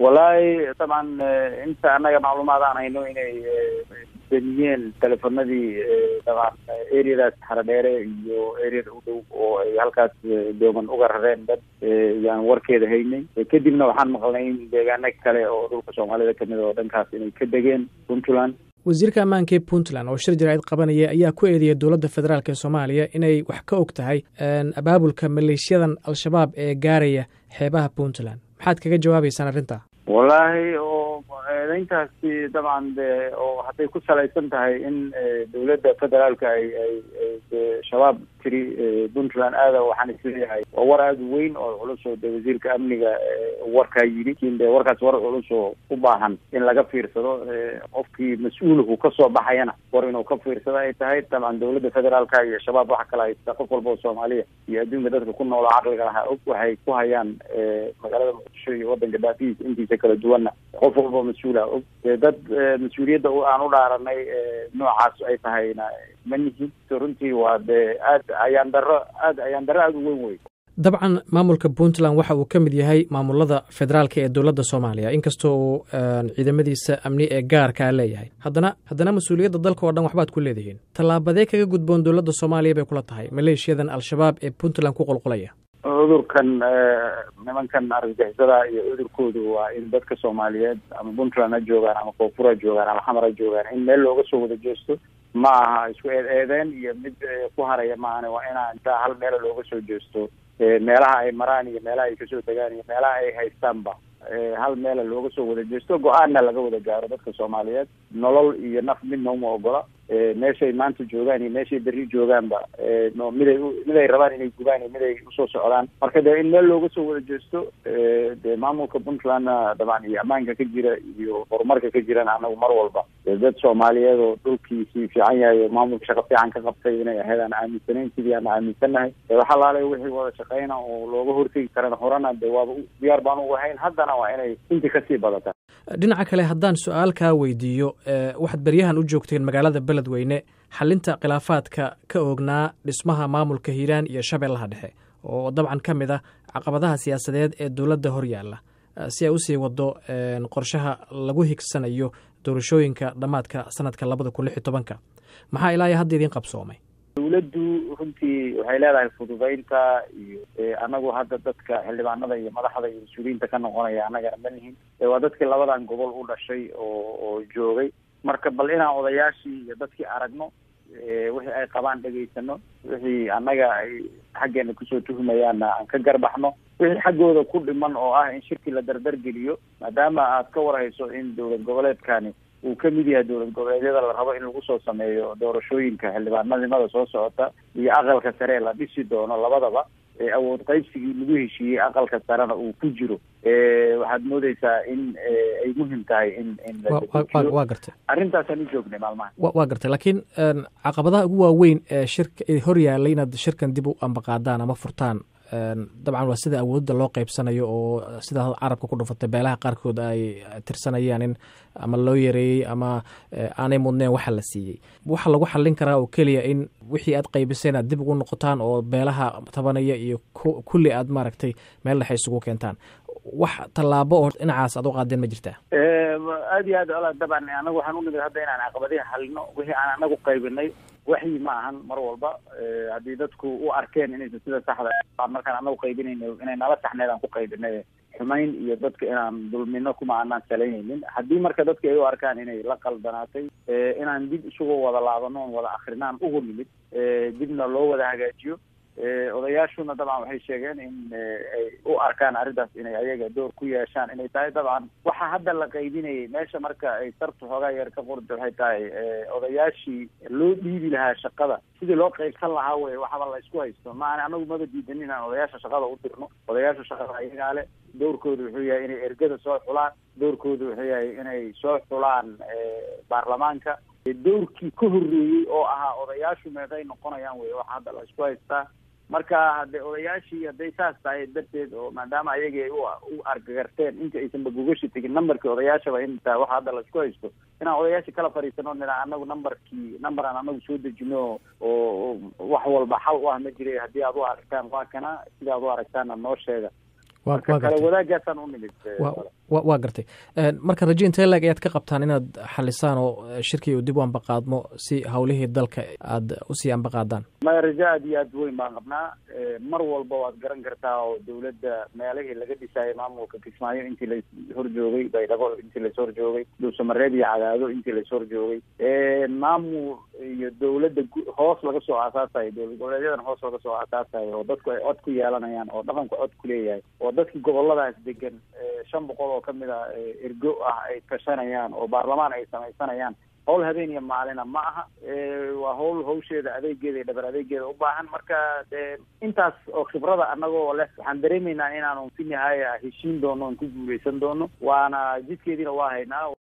wallaahi dabcan inta annaga macluumaad aan hayno inay beniyeen telefonadii dabcan areadaas haradheere iyo areada u dhow oo ay halkaas dooman uga rareen dad yaan warkeeda haynay kadibna waxaan maqlnay in deegaano kale oo dhulka soomaalida kamid oo dhankaas inay ka degeen puntland wasiirka ammaanka ee puntland oo shir jaraa'id qabanaya ayaa ku eedeeyay dowladda federaalk ee soomaaliya inay wax ka og tahay abaabulka maleeshiyadan al-shabaab ee gaaraya xeebaha puntland maxaad kaga jawaabaysaan arrintaa wallaahi oo eedeyntaasi dabcan de oo hadday ku salaysan tahay in dowladda federaalka ay ay de shabaab tiri puntland aada waxaan isleeyahay waa war aada u weyn oo culus oo de wasiirka amniga warkaa yidhi lakin de warkaas war culus oo u baahan in laga fiirsado qofkii mas-uulku kasoo baxayana war inuu ka fiirsado ay tahay dabcan dowladda federaalka iyo shabaab waxa kale haysta qof walba oo soomaaliya iyo adduunka dadka ku noolo caqliga lahaa og waxay ku hayaan magaalada muqdisho iyo wadanka daafihiisa intiisa kala duwanna qof walba mas-uula og dad mas-uuliyadda aan u dhaaranay noocaas ay tahayna ma nihin runtii waa de aad ayaan daro aad ayaan daro aada u weyn wey dabcan maamulka puntland waxa uu ka mid yahay maamulada federaalka ee dowladda soomaaliya inkastoo uu ciidamadiisa amni ee gaarkaa leeyahay haddana haddana mas-uuliyadda dalka oo dhan waxbaad ku leedihiin tallaabadee kaga gudboon dowladda soomaaliya bay kula tahay maleeshiyadan al-shabaab ee puntland ku qulqulaya cudurkan nimankan argagixisada iyo cudurkoodu waa in dadka soomaaliyeed ama puntland ha joogaan ama koonfur ha joogaan ama xamar ha joogaan in meel looga soo wada jeesto ma aha isku eed eedeen iyo mid ku haraya maahane waa inaa intaa hal meela looga soo jeesto meelaha ay maraan iyo meelaha ay kasoo degaan iyo meelaha ay haystaanba hal meela looga soo wada jeesto go-aanna laga wada gaaro dadka soomaaliyeed nolol iyo naf midna uma ogola meeshay maanta joogaan iyo meeshay berri joogaanba no miday miday rabaan inay gubaan iyo miday usoo socdaan marka dee in meel looga soo wada jeesto dee maamulka puntlandna dabcan iyo ammaanka ka jira iyo horumarka ka jirana anagu mar walba dad soomaaliyeed oo dhulkiisii fiican yahay oo maamulka shaqo fiican ka qabtay inay ahayd aan aaminsanayn sidii aan aaminsannahay waxa laale wixii wada shaqeyna oo looga hortegi karana horena de waaba diyaar baan ugu hayn haddana waa inay intii kasii badata dhinaca kale haddaan su-aal kaa weydiiyo waxaad beryahan u joogteen magaalada beledweyne xalinta khilaafaadka ka oognaa dhismaha maamulka hiiraan iyo shabeellaha dhexe oo dabcan ka mid ah caqabadaha siyaasadeed ee dowladda hor yaalla si ay usii wado qorshaha lagu higsanayo doorashooyinka dhammaadka sanadka labada kun lix iyo tobanka maxaa ilaa iyo hadda idiin qabsoomay dowladdu runtii waxay leedahay fududeynta iyo anagu hadda dadka xildhibaanada iyo madaxda iyo mas-uuliyiinta ka noqonaya annagana ma nihin waa dadkii labadan gobol u dhashay oo oo joogay marka bal inaan odayaashii iyo dadkii aragno wixii ay qabaan dhegaysano wixii annaga ay xaggeena kusoo tuhumayaanna aan ka garbaxno wixii xaggooda ku dhiman oo ah in shirki la dardargeliyo maadaama aad ka warhayso in dowlad goboleedkani uu ka mid yahay dowlad goboleedyada la rabo in lagu soo sameeyo doorashooyinka xildhibaanadimada soo socota iyo aqalka sare la dhisi doono labadaba awood qaybsigii lagu heshiiyey aqalka sarena uu ku jiro waxaad moodeysaa in ay muhim tahay in in wa gartay arrintaasaan u joognay maalmaha wa gartay laakiin caqabadaha ugu waaweyn ee shirka hor yaallay inaad shirkan dib u ambaqaadaan ama furtaan dabcan waa sida awoodda loo qeybsanayo oo sida carabka ku dhufatay beelaha qaarkood ay tirsanayaan in ama loo yareeyey ama aanay mudneen waxa la siiyey waxa lagu xallin karaa oo keliya in wixii aad qaybiseen aad dib ugu noqotaan oo beelaha tabanaya iyo kulli aad maaragtay meel dhexe isugu keentaan wax tallaabo oo dhinacaas aad u qaadeen ma jirtaa aad iyo aad ola dabcan anagu waxaan unimid hadda inaan caqabadihi xalino wixii aan anagu qaybinay waxyi ma ahan mar walba haddii dadku u arkeen inaysan sida saxda markaan anagu qaybinayno inay nala saxneed aan ku qaybinay xumayn iyo dadka inaan dulmino kuma aanaan salaynaynin haddii marka dadka ay u arkaan inay la qaldanaatay inaan dib isugu wada laabano on wada akrinaan ugu nimid dibna loo wada hagaajiyo odayaashuna dabcan waxay sheegeen in ay u arkaan arrintaas inay ayaga door ku yeeshaan inay tahay dabcan waxa hadda la qaybinayay meesha marka ay sartu xoogaa yar ka qorda waxay tahay odayaashii loo dhiibi lahaa shaqada sidii loo qaybsan lahaa wey waxaba la isku haysto maana anagu maba diidan inaan odayaasha shaqada u dirno odayaasha shaqada ayagaa le doorkoodu wuxuu yahay inay ergada soo xulaan doorkoodu wuxuu yahay inay soo xulaan baarlamaanka doorkii ka horreeyey oo ahaa odayaashu meeqay noqonayaan wey waxa hadda la isku haystaa marka hadde odayaashii hadday saas tahay darteed oo maadaama ayagii ay u argagarteen inta aysanba gogashi tegin numberkii odayaashaba inta waxa hadda laisku haysto inaan odayaashii kala fadhiisano nina anagu numberkii number aan anagu soo dejino oo wax walba xal u ah ma jira haddii aad u aragtaan waa kana sida aad u aragtaana noo sheega marka kale wadaagaasaan u nimid wa waa gartay marka raje intee laeg ayaad ka qabtaan inaad xalisaan oo shirkii uu dib u ambaqaadmo si howlihii dalka aada usii ambaqaadaan maya rajo aad iyo aad weyn baan qabnaa mar walba waad garan kartaa oo dawladda meelihii laga dhisaayay maamulka kismaayo intii la horjoogay baydhabo intii lais horjoogay dhuusamareed iyo cadaado intii lais horjoogay maamul iyo dawladda hoos laga soo aasaasayo dowlad goboleedyadan hoos laga soo aasaasayo oo dadku ay cod ku yeelanayaan oo dhaqanku cod ku leeyahay oo dadkii goboladaas degan shan boqol oo kamid a ergo ah ay tashanayaan oo baarlamaan ay samaysanayaan howl habeen iyo maalina ma aha waa howl hawsheeda adeegeeda iyo dhabar adeegeeda u baahan marka dee intaas oo khibrada anagoo leh waxaan dareemaynaa inaanu si nihaaya heshiin doono on ku guuleysan doono waana jidkeediina waa haynaa